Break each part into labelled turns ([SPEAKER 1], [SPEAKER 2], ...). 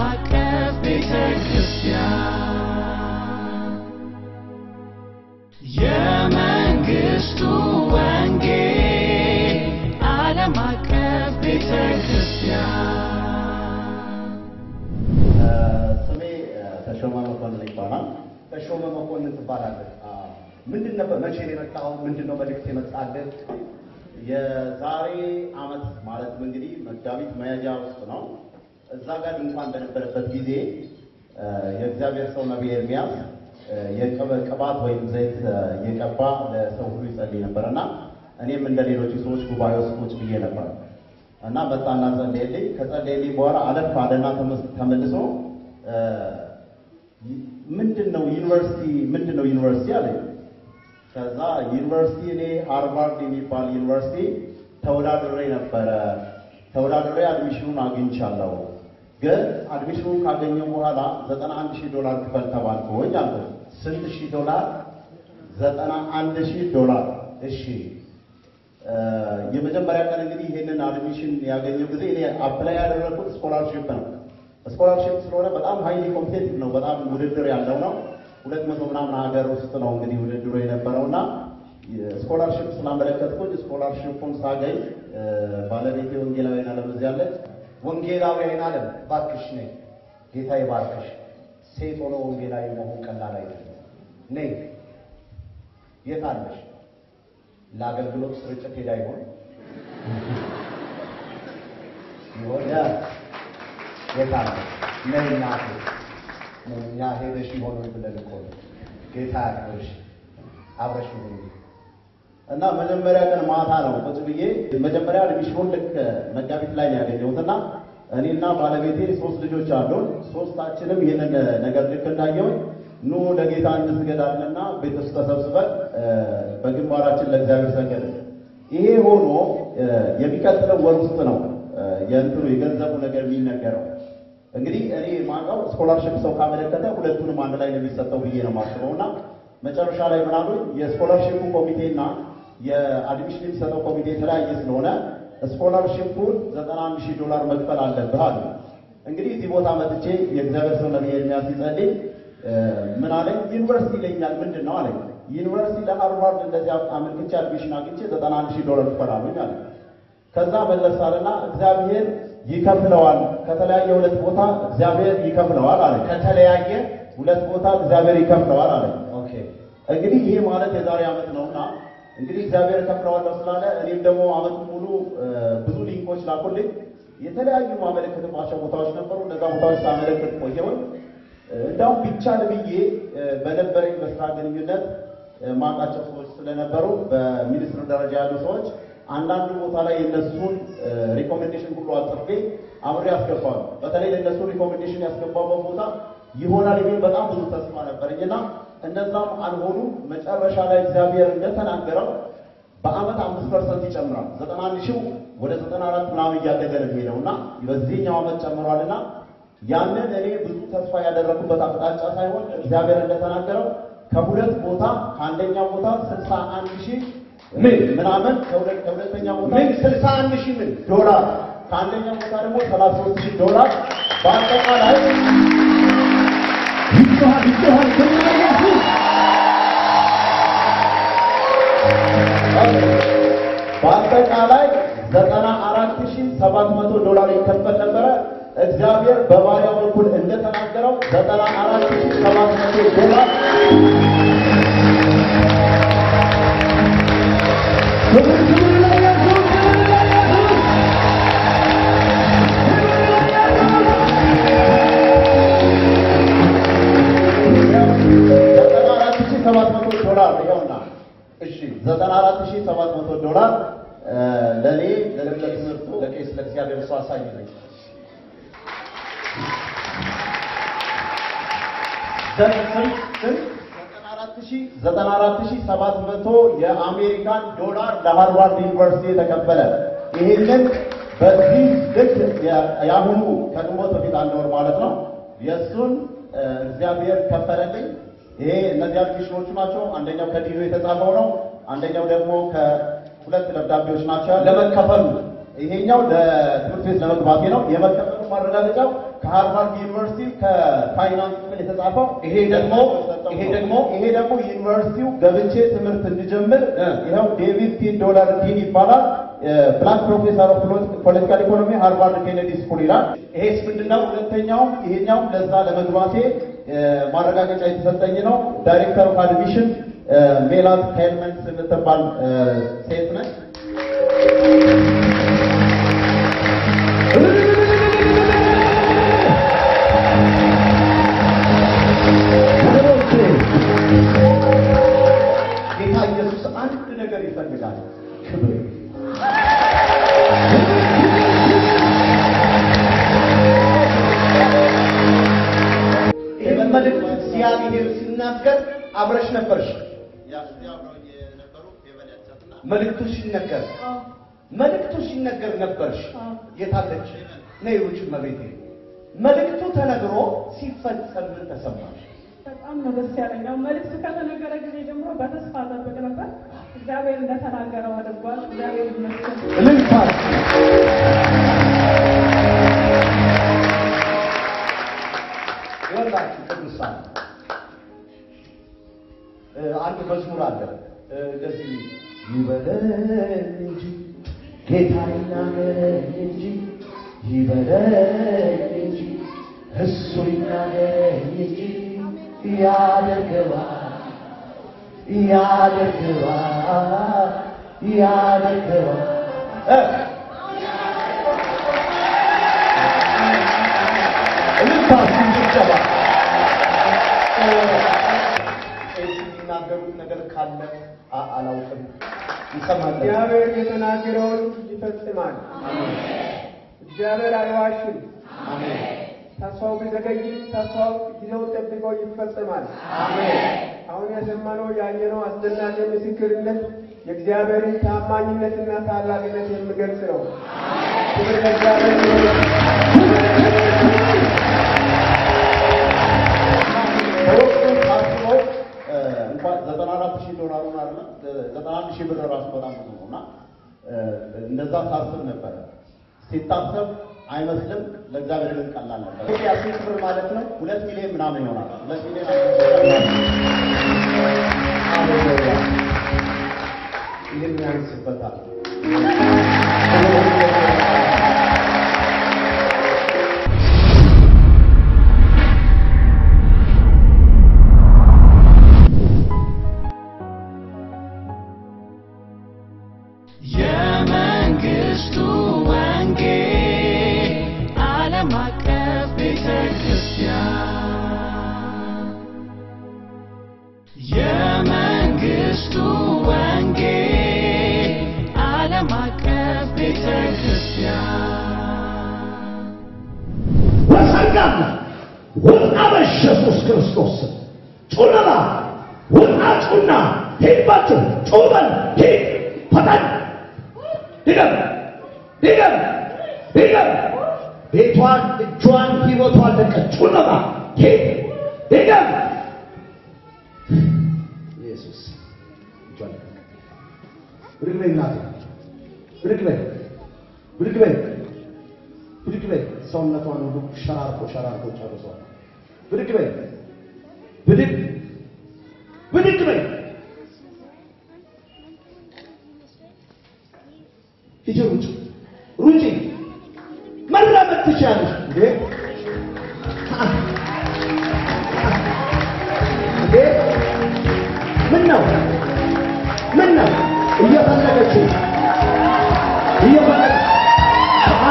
[SPEAKER 1] አቀፍ ቤተ ክርስቲያን የመንግሥቱ ወንጌል ዓለም አቀፍ ቤተ ክርስቲያን
[SPEAKER 2] ስሜ ተሾመ መኮንን ይባላል። ተሾመ መኮንን ትባላለህ። ምንድን ነበር መቼ ነው የመጣው? ምንድን ነው መልእክት የመጣልህ? የዛሬ አመት ማለትም እንግዲህ መጋቢት መያዣ ውስጥ ነው። እዛ ጋር ድንኳን በነበረበት ጊዜ የእግዚአብሔር ሰው ነቢይ ኤርሚያስ የቅብ- ቅባት ወይም ዘይት እየቀባ ለሰው ሁሉ ይጸልይ ነበር እና እኔም እንደ ሌሎቹ ሰዎች ጉባኤ ውስጥ ቁጭ ብዬ ነበር እና መጣና ጸለየልኝ። ከጸለየልኝ በኋላ አለፍ አለና ተመስ- ተመልሶ ምንድን ነው ዩኒቨርሲቲ ምንድን ነው ዩኒቨርሲቲ አለኝ። ከዛ ዩኒቨርሲቲ እኔ ሃርቫርድ የሚባል ዩኒቨርሲቲ ተወዳድሬ ነበረ። ተወዳድሬ አድሚሽኑን አግኝቻለሁ። ግን አድሚሽኑን ካገኘው በኋላ ዘጠና አንድ ሺህ ዶላር ክፈል ተባልኩኝ አልኩት። ስንት ሺህ ዶላር? ዘጠና አንድ ሺህ ዶላር። እሺ የመጀመሪያ ቀን እንግዲህ ይሄንን አድሚሽን ያገኘው ጊዜ እኔ አፕላይ ያደረኩት ስኮላርሺፕ ነው። ስኮላርሺፕ ስለሆነ በጣም ሃይሊ ኮምፒቴቲቭ ነው። በጣም ውድድር ያለው ነው። ሁለት መቶ ምናምን ሀገር ውስጥ ነው እንግዲህ ውድድሩ የነበረውና ስኮላርሺፕ ስላመለከትኩኝ ስኮላርሺፑን ሳገኝ ባለቤቴ ወንጌላዊ ዓለም እዚህ አለች። ወንጌላዊ አይናለም ባክሽ ነኝ፣ ጌታ ይባርክሽ። ሴት ሆኖ ወንጌላዊ መሆን ቀላል አይደለም። ነይ የት አለሽ? ለአገልግሎት ስርጭት ሄዳ ይሆን የሆነ የት አለሽ? ነይ እናቴ ነይ፣ እኛ ሄደሽ ይሆን ወይ ብለን እኮ ነው። ጌታ ያክብርሽ፣ አብረሽ ሁኑ እና መጀመሪያ ቀን ማታ ነው ቁጭ ብዬ መጀመሪያ አድሚሽኑን ልክ መጋቢት ላይ ነው ያገኘሁት እና እኔና ባለቤቴ ሶስት ልጆች አሉን። ሶስታችንም ይህንን ነገር ልክ እንዳየሁኝ ኑ ለጌታ እንስገዳለንና ቤት ውስጥ ተሰብስበን በግንባራችን ለእግዚአብሔር ሰገድን። ይሄ ሆኖ የሚቀጥለው ወር ውስጥ ነው የእንትኑ የገንዘቡ ነገር የሚነገረው። እንግዲህ እኔ ማውቀው ስኮላርሽፕ ሰው ካመለከተ ሁለቱንም አንድ ላይ ነው የሚሰጠው ብዬ ነው የማስበው እና መጨረሻ ላይ ምናሉ የስኮላርሽፑ ኮሚቴና የአድሚሽን የሚሰጠው ኮሚቴ የተለያየ ስለሆነ ስኮላርሽፑን ዘጠና አንድ ሺህ ዶላር መክፈል አለብህ አሉ። እንግዲህ እዚህ ቦታ መጥቼ የእግዚአብሔር ሰው ነቢይ ኤርሚያስ ሲጸልይ ምን አለኝ? ዩኒቨርሲቲ ይለኛል። ምንድን ነው አለኝ። ዩኒቨርሲቲ ለሃርቫርድ እንደዚህ አመልክቼ አድሚሽን አግኝቼ ዘጠና አንድ ሺህ ዶላር ክፈላሉኝ አለ። ከዛ መለስ አለና እግዚአብሔር ይከፍለዋል፣ ከተለያየ ሁለት ቦታ እግዚአብሔር ይከፍለዋል አለ። ከተለያየ ሁለት ቦታ እግዚአብሔር ይከፍለዋል አለ። ኦኬ እንግዲህ ይሄ ማለት የዛሬ ዓመት ነውና እንግዲህ እግዚአብሔር እከፍለዋለሁ ስላለ እኔም ደግሞ ዓመቱን ሙሉ ብዙ ሊንኮች ላኩልኝ። የተለያዩ ማመለከትባቸው ቦታዎች ነበሩ። እነዛ ቦታዎች ሳመለክት ቆየሁኝ። እንዳውም ቢቻል ብዬ በነበረኝ በስራ ግንኙነት ማውቃቸው ሰዎች ስለነበሩ በሚኒስትር ደረጃ ያሉ ሰዎች አንዳንድ ቦታ ላይ የነሱን ሪኮሜንዴሽን ሁሉ አጽፌ አብሬ ያስገባሉ። በተለይ ለእነሱ ሪኮሜንዴሽን ያስገባበት ቦታ ይሆናል የሚል በጣም ብዙ ተስፋ ነበረኝና እነዛም አልሆኑ። መጨረሻ ላይ እግዚአብሔር እንደተናገረው በአመት አምስት ፐርሰንት ይጨምራል። ዘጠና አንድ ሺው ወደ ዘጠና አራት ምናምን እያደገ ነው የሚሄደው እና በዚህኛው አመት ጨምሯልና ያንን እኔ ብዙ ተስፋ ያደረኩበት አቅጣጫ ሳይሆን እግዚአብሔር እንደተናገረው ከሁለት ቦታ ከአንደኛው ቦታ ስልሳ አንድ ሺህ ምን ምናምን ከሁለት ከሁለተኛው ቦታ ምን ስልሳ አንድ ሺህ ምን ዶላር ከአንደኛው ቦታ ደግሞ ሰላሳ ሶስት ሺህ ዶላር በአጠቃላይ
[SPEAKER 3] ይጮሃል ይጮሃል ክብር ለኢየሱስ
[SPEAKER 2] በአጠቃላይ ዘጠና አራት ሺህ ሰባት መቶ ዶላር ይከፈል ነበረ። እግዚአብሔር በባሪያው በኩል እንደተናገረው ዘጠና አራት ሺህ ሰባት መቶ ዶላር
[SPEAKER 3] ክብር ክብር ለኢየሱስ ክብር ለኢየሱስ
[SPEAKER 2] ዘጠና አራት ሺህ ሰባት መቶ ዶላር ይኸውና። እሺ ዘጠና አራት ሺህ ሰባት መቶ ዶላር ለእኔ ለልብ ለትምህርቱ ለቄስ ለእግዚአብሔር ሰው አሳይልኝ። ዘጠና አራት ሺህ ሰባት መቶ የአሜሪካን ዶላር ለሃርቫርድ ዩኒቨርሲቲ የተከፈለ ይህንን በዚህ ልክ የአሁኑ ከግንቦት በፊት አንድ ወር ማለት ነው የእሱን እግዚአብሔር ከፈለልኝ። ይሄ እነዚህ አፕሊኬሽኖቹ ናቸው። አንደኛው ከዲኑ የተጻፈው ነው። አንደኛው ደግሞ ከሁለት ደብዳቤዎች ናቸው ለመከፈሉ። ይሄኛው ለትምህርት ቤት ለመግባቴ ነው። የመከፈሉ ማረጋገጫው ከሃርቫርድ ዩኒቨርሲቲ ከፋይናንስ ክፍል የተጻፈው ይሄ ደግሞ ይሄ ደግሞ ይሄ ደግሞ ዩኒቨርሲቲው ገብቼ ትምህርት እንድጀምር ይኸው ዴቪድ ቲ ዶላር ዲን ይባላል። ብላክ ፕሮፌሰር ኦፍ ፖለቲካል ኢኮኖሚ ሃርቫርድ ኬኔዲ ስኩል ይላል። ይሄስ ምንድነው? ሁለተኛውም ይሄኛውም ለዛ ለመግባቴ ማረጋገጫ የተሰጠኝ ነው። ዳይሬክተር ኦፍ አድሚሽን ሜላት ሄልመንስ የምትባል ሴት ነች። ጌታ ኢየሱስ አንድ ነገር ይፈልጋል፣ ክብር። ይህን መልእክት እግዚአብሔር ሲናገር አብረሽ ነበርሽ። መልእክቱ ሲነገር መልእክቱ ሲነገር ነበርሽ። የታለች ነይ ውጭ መቤቴ። መልእክቱ ተነግሮ ሲፈጸም ምን ተሰማሽ?
[SPEAKER 4] በጣም ነው ደስ ያለኝ። ያው መልዕክቱ ከተነገረ ጊዜ ጀምሮ በተስፋ ጠብቅ ነበር። እግዚአብሔር እንደተናገረው አድርጓል። እግዚአብሔር ይመስገን።
[SPEAKER 2] እልልታ ይወላችሁ ቅዱሳን እ አንድ መዝሙር አለ እ እንደዚህ ይበለን እንጂ ጌታ ይናገረን እንጂ ይበለን እንጂ እሱ ይናገረን እንጂ ያደርገዋል ያደርገዋል ያደርገዋል እ እልልታ ሲንጭጨባ የሚናገሩት ነገር ካለ አ- አላውቅም ይሰማል
[SPEAKER 5] እግዚአብሔር የተናገረውን ይፈጽማል። እግዚአብሔር አይዋሽም። ተስፋው ቢዘገይም ተስፋው ጊዜው ጠብቆ ይፈጽማል። አሁን የሰማነው ያየነው አስደናቂ ምስክርነት የእግዚአብሔርን ታማኝነትና ታላቅነት የሚገልጽ ነው። ክብር ለእግዚአብሔር ይሁን።
[SPEAKER 2] በወቅቱ ታስበው እ እንኳን ዘጠና አራት ሺህ ዶላሩን አለ ዘጠና አንድ ሺህ ብር ራሱ በጣም ብዙ ነው እና እ እንደዛ ታስብ ነበረ። ሲታሰብ አይመስልም፣ ለእግዚአብሔር ግን ቀላል ነበር። ኢትዮጵያ ስንት ብር ማለት ነው? ሁለት ሚሊዮን ምናምን ይሆናል። ሁለት ሚሊዮን ሃሌሉያ! ይህን ያንስበታል።
[SPEAKER 1] የመንግስቱ ወንጌል ዓለም አቀፍ ቤተ ክርስቲያን የመንግስቱ ወንጌል ዓለም አቀፍ ቤተ ክርስቲያን
[SPEAKER 6] በጸጋና ውጣ በኢየሱስ ክርስቶስ ስም ጩለማ ውጣ ጩና ሂድባችሁ ጩበል ሂድ ፈጠን ድገም ድገም ድገም ቤቷን እጇን ህይወቷን ለቀ ጩለማ ሂድ ድገም ኢየሱስ እጇን ለቀ ብድግ በይ እናቴ ብድግ በይ ብድግ በይ ብድግ በይ። ሰውነቷን ሁሉ ሸራርቆ ሸራርቆ ጨርሷል። ብድግ በይ፣ ብድግ ብድግ በይ። ሂጂ ሩጭ ሩጪ፣ መራመድ ትችያለሽ እንዴ እንዴ! ምን ነው ምን ነው እየፈለገችው እየፈለገች አ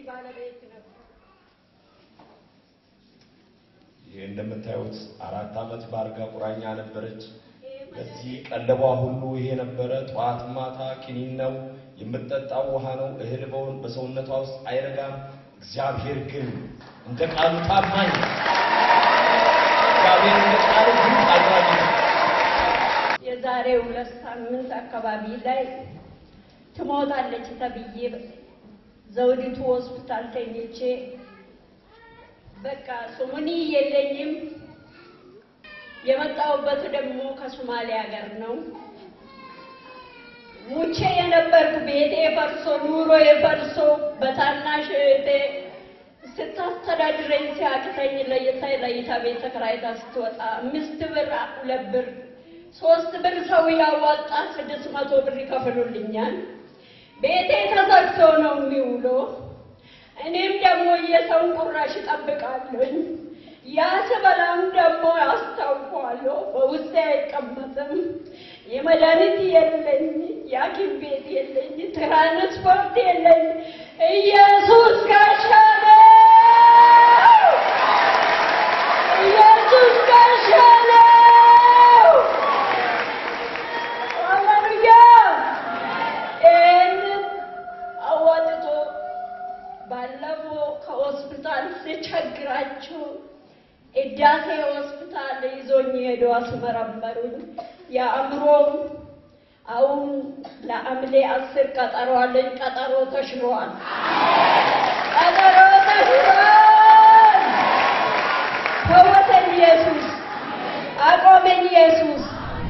[SPEAKER 7] ባለቤት ነበር።
[SPEAKER 8] ይህ እንደምታዩት አራት ዓመት በአልጋ ቁራኛ ነበረች። በዚህ ቀለቧ ሁሉ ይሄ ነበረ። ጠዋት ማታ ኪኒን ነው የምትጠጣው፣ ውሃ ነው። እህል በውን በሰውነቷ ውስጥ አይረጋም። እግዚአብሔር ግን እንደ ቃሉ ታማኝ ነው። እግዚአብሔር እንደ ቃሉ ግን ታማኝ ነው።
[SPEAKER 7] የዛሬ ሁለት ሳምንት አካባቢ ላይ ትሞታለች ተብዬ ዘውዲቱ ሆስፒታል ተኝቼ በቃ ሱሙኒ የለኝም። የመጣሁበት ደግሞ ከሶማሌ ሀገር ነው። ሙቼ የነበርኩ ቤቴ ፈርሶ ኑሮ የፈርሶ በታናሽ እህቴ ስታስተዳድረኝ ሲያቅተኝ ለይታ ለይታ ቤት ተከራይታ ስትወጣ አምስት ብር ሁለት ብር ሶስት ብር ሰው ያዋጣ ስድስት መቶ ብር ይከፍሉልኛል። ቤቴ ተዘግቶ ነው የሚውለው። እኔም ደግሞ የሰውን ቁራሽ እጠብቃለሁኝ። ያ ስበላም ደግሞ አስታውቀዋለሁ። በውስጤ አይቀመጥም። የመድኃኒት የለኝ፣ የሐኪም ቤት የለኝ፣ ትራንስፖርት የለኝ። ኢየሱስ ጋሻ ነው! ኢየሱስ ጋሻ ነው! ሃሌሉያ! ይህንን አዋጥቶ ባለፈው ከሆስፒታል ስቸግራቸው እዳሴ ሆስፒታል ይዞኝ ሄዶ አስመረመሩኝ። የአእምሮም አሁን ለሐምሌ አስር ቀጠሮ አለኝ። ቀጠሮ ተሽሯል። ቀጠሮ ተሽሯል። ፈወሰኝ ኢየሱስ፣ አቆመኝ ኢየሱስ።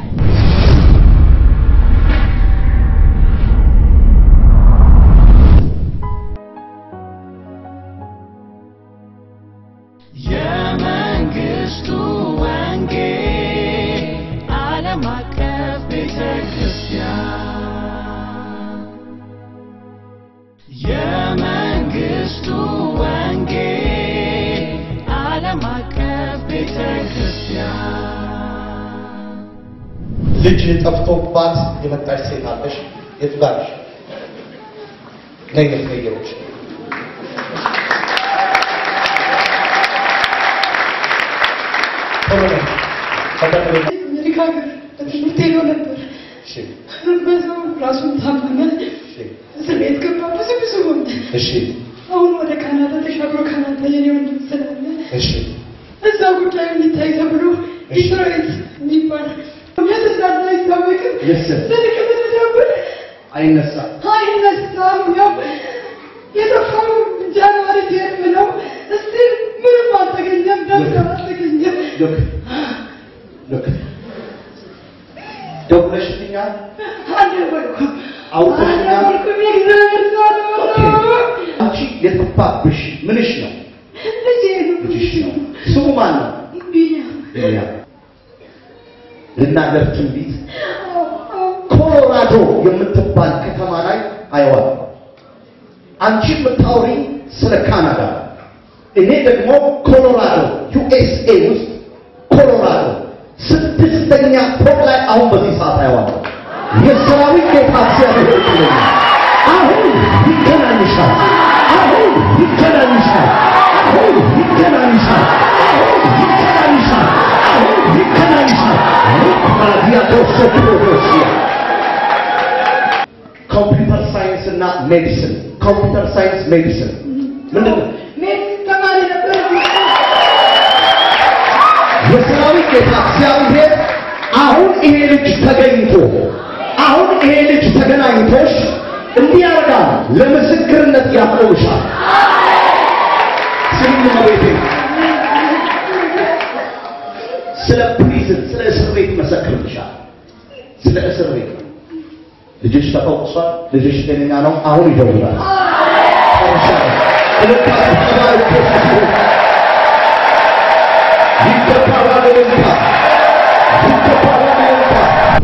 [SPEAKER 1] የመንግስቱ ወንጌል ዓለም አቀፍ ቤተ ክርስቲያን የመንግስቱ ወንጌል ዓለም አቀፍ ቤተ ክርስቲያን
[SPEAKER 2] ልጅ ጠፍቶባት የመጣች ሴት አለሽ። የት ጋር ነሽ? ነይ ነይ ነይ ግሮች ቶሎ ነይ ፈጠን በይ።
[SPEAKER 9] አሜሪካ ሀገር በትምህርት ሄዶ ነበር።
[SPEAKER 2] እሺ
[SPEAKER 9] በሰው ራሱን ታመመ፣
[SPEAKER 2] እሺ
[SPEAKER 9] እስር ቤት ገባ። ብዙ ብዙ ሆነ።
[SPEAKER 2] እሺ
[SPEAKER 9] አሁን ወደ ካናዳ ተሻግሮ ካናዳ የኔ ወንድም ስላለ
[SPEAKER 2] እሺ
[SPEAKER 9] እዛ ጉዳዩ እንዲታይ ተብሎ ዲትሮይት የሚባል የሚያስላለ አይታወቅም።
[SPEAKER 2] Yes, sir.
[SPEAKER 9] ስልክ ብትደውል
[SPEAKER 2] አይነሳም።
[SPEAKER 9] አይነሳም። ያው የጠፋው ጃንዋሪ ቴርም ነው። እስቲ ምንም አልተገኘም፣ ደብተር አልተገኘም።
[SPEAKER 2] ሎክ ሎክ ደውለሽልኛል?
[SPEAKER 9] አልደወልኩም
[SPEAKER 2] አውጥተሽኛል?
[SPEAKER 9] አልደወልኩም። የእግዚአብሔር ሰው
[SPEAKER 2] ኦኬ።
[SPEAKER 9] ነው።
[SPEAKER 2] አንቺ የጠፋብሽ ምንሽ ነው?
[SPEAKER 9] ልጄ ነው።
[SPEAKER 2] ልጅሽ ነው። ስሙ ማን ነው?
[SPEAKER 9] ቢኒያም
[SPEAKER 2] ያ ልናገር ትንቢት ኮሎራዶ የምትባል ከተማ ላይ አየዋል። አንቺ የምታወሪ ስለ ካናዳ፣ እኔ ደግሞ ኮሎራዶ ዩኤስኤ ውስጥ ኮሎራዶ ስድስተኛ ፎቅ ላይ አሁን በዚህ ሰዓት አየዋለሁ። የሰራዊት ጌታ እግዚአብሔር ይመስገን። አሁን ይገናኝሻል። አሁን ይገናኝሻል። አሁን ይገናኝሻል። አሁን ይገናኝሻል። አሁን ይገናኝሻል። ራዲያቶሶፕሮዶሲያ ኮምፒውተር ሳይንስ እና ሜዲሲን ኮምፒውተር ሳይንስ ሜዲሲን ምንድን ነው?
[SPEAKER 9] ሜት ተማሪ ነበር።
[SPEAKER 2] የሰራዊት ጌታ እግዚአብሔር አሁን ይሄ ልጅ ተገኝቶ አሁን ይሄ ልጅ ተገናኝቶሽ እንዲህ ያደርጋል፣ ለምስክርነት ያቆምሻል። ስሚ ቤቴ ስለ ፕሪዝን ስለ እስር ቤት ይመሰክርልሻል። ስለ እስር ቤት ልጅሽ ተፈውሷል። ልጅሽ ጤነኛ ነው። አሁን ይደውላል። ይገባዋል እልልታ ይገባዋል እልልታ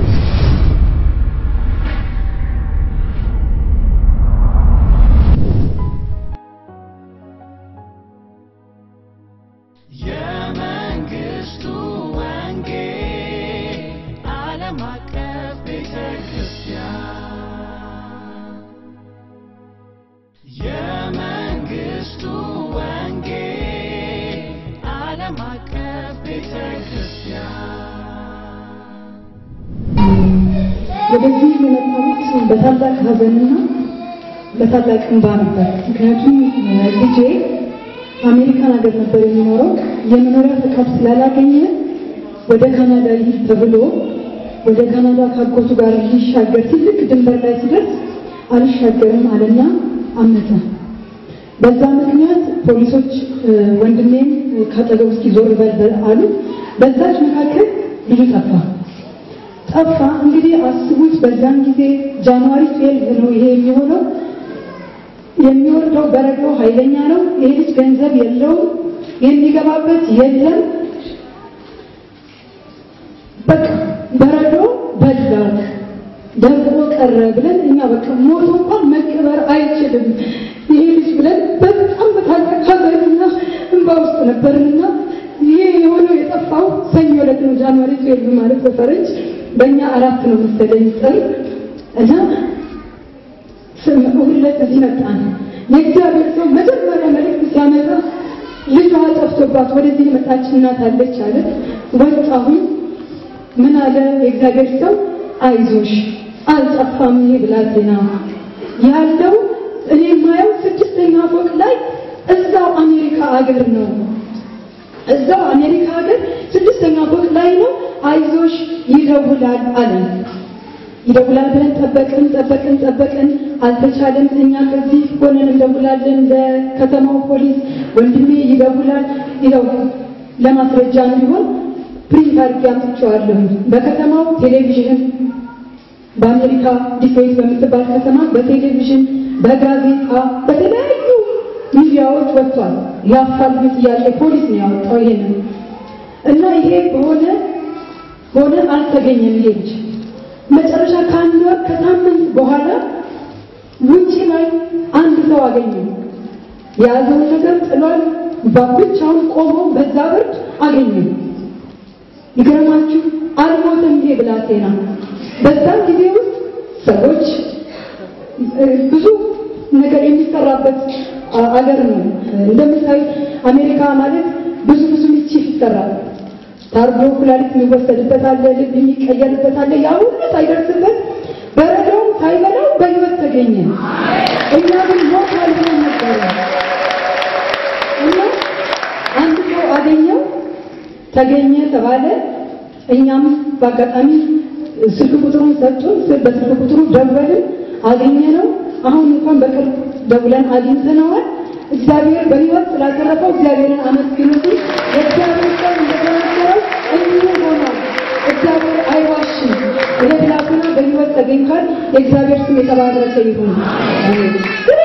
[SPEAKER 1] የመንግስቱ ወንጌል ዓለም አቀፍ ቤተ ክርስቲያን የመንግስቱ
[SPEAKER 9] ወደዚህ የመጣሁት በታላቅ ሐዘንና በታላቅ እንባ ነበር። ምክንያቱም ልጄ አሜሪካን ሀገር ነበር የሚኖረው። የመኖሪያ ፈቃድ ስላላገኘ ወደ ካናዳ ይሂድ ተብሎ ወደ ካናዳ ካጎቱ ጋር ሊሻገር ትልቅ ድንበር ላይ ሲደርስ አልሻገርም አለና አመተ። በዛ ምክንያት ፖሊሶች ወንድሜን ካጠገብ እስኪ ዞር በል አሉት። በዛች መካከል ልጁ ጠፋ ጠፋ። እንግዲህ አስቡት፣ በዛን ጊዜ ጃንዋሪ ትዌልቭ ነው ይሄ የሚሆነው። የሚወርደው በረዶ ኃይለኛ ነው። ይሄ ልጅ ገንዘብ የለውም፣ የሚገባበት የለም። በቃ በረዶ በላው ደርቆ ቀረ ብለን እኛ በቃ ሞቶ እንኳን መቀበር አይችልም ይሄ ልጅ ብለን በጣም በታላቅ ሐዘንና እንባ ውስጥ ነበርንና ይሄ የሆነው የጠፋው ሰኞ ዕለት ነው። ጃንዋሪ ትዌልቭ ማለት በፈረንጅ በእኛ አራት ነው መሰለኝ ጥር እና ሁለት እዚህ መጣን። የእግዚአብሔር ሰው መጀመሪያ መልእክት ሲያመጣ ልጇ ጠፍቶባት ወደዚህ የመጣች እናት አለች አለ። ወጣሁኝ። ምን አለ የእግዚአብሔር ሰው አይዞሽ፣ አልጠፋም። ይሄ ብላቴና ያለው እኔ የማየው ስድስተኛ ፎቅ ላይ እዛው አሜሪካ አገር ነው። እዛው አሜሪካ ሀገር ስድስተኛ ፎቅ ላይ ነው። አይዞሽ ይደውላል አለ። ይደውላል ብለን ጠበቅን ጠበቅን ጠበቅን፣ አልተቻለም። እኛ ከዚህ ሆነን እንደውላለን ለከተማው ፖሊስ፣ ወንድሜ ይደውላል። ይኸው ለማስረጃ እንዲሆን ፕሪንት አድርጌ አምጥቼዋለሁ። በከተማው ቴሌቪዥን በአሜሪካ ዲትሮይት በምትባል ከተማ በቴሌቪዥን በጋዜጣ በተለያዩ ሚዲያዎች ወጥቷል። የአፋልጉኝ ጥያቄ ፖሊስ ነው ያወጣው ይሄንን እና ይሄ በሆነ ሆነ አልተገኘም ይሄ ልጅ መጨረሻ ከአንድ ወር ከሳምንት በኋላ ውጪ ላይ አንድ ሰው አገኘ። የያዘውን ነገር ጥሏል። ብቻውን ቆሞ በዛ ብርድ አገኘ። ይገርማችሁ አልሞተም ይሄ ብላቴና። በዛም ጊዜ ውስጥ ሰዎች ብዙ ነገር የሚሰራበት አገር ነው። እንደምታይ አሜሪካ ማለት ብዙ ብዙ ሚስቺፍ ይሰራል። ታርጎ ኩላሊት የሚወሰድበት አለ፣ ልብ የሚቀየርበት አለ። ያ ሁሉ ሳይደርስበት በረዶም ሳይበላው በሕይወት ተገኘ። እኛ ግን ሞት አልሆነ ነበረ እና አንድ ሰው አገኘው ተገኘ ተባለ። እኛም በአጋጣሚ ስልክ ቁጥሩን ሰጡን። በስልክ ቁጥሩ ደወልን፣ አገኘ ነው። አሁን እንኳን በቅርብ ደውለን አግኝተነዋል። እግዚአብሔር በሕይወት ስላተረፈው እግዚአብሔርን አመስግኑት። የእግዚአብሔር ሰው እንደተናገረው እንዲሁ ሆኗል። እግዚአብሔር አይዋሽም። ይሄ ብላቴና በሕይወት ተገኝቷል። የእግዚአብሔር ስም የተባረከ ይሁን።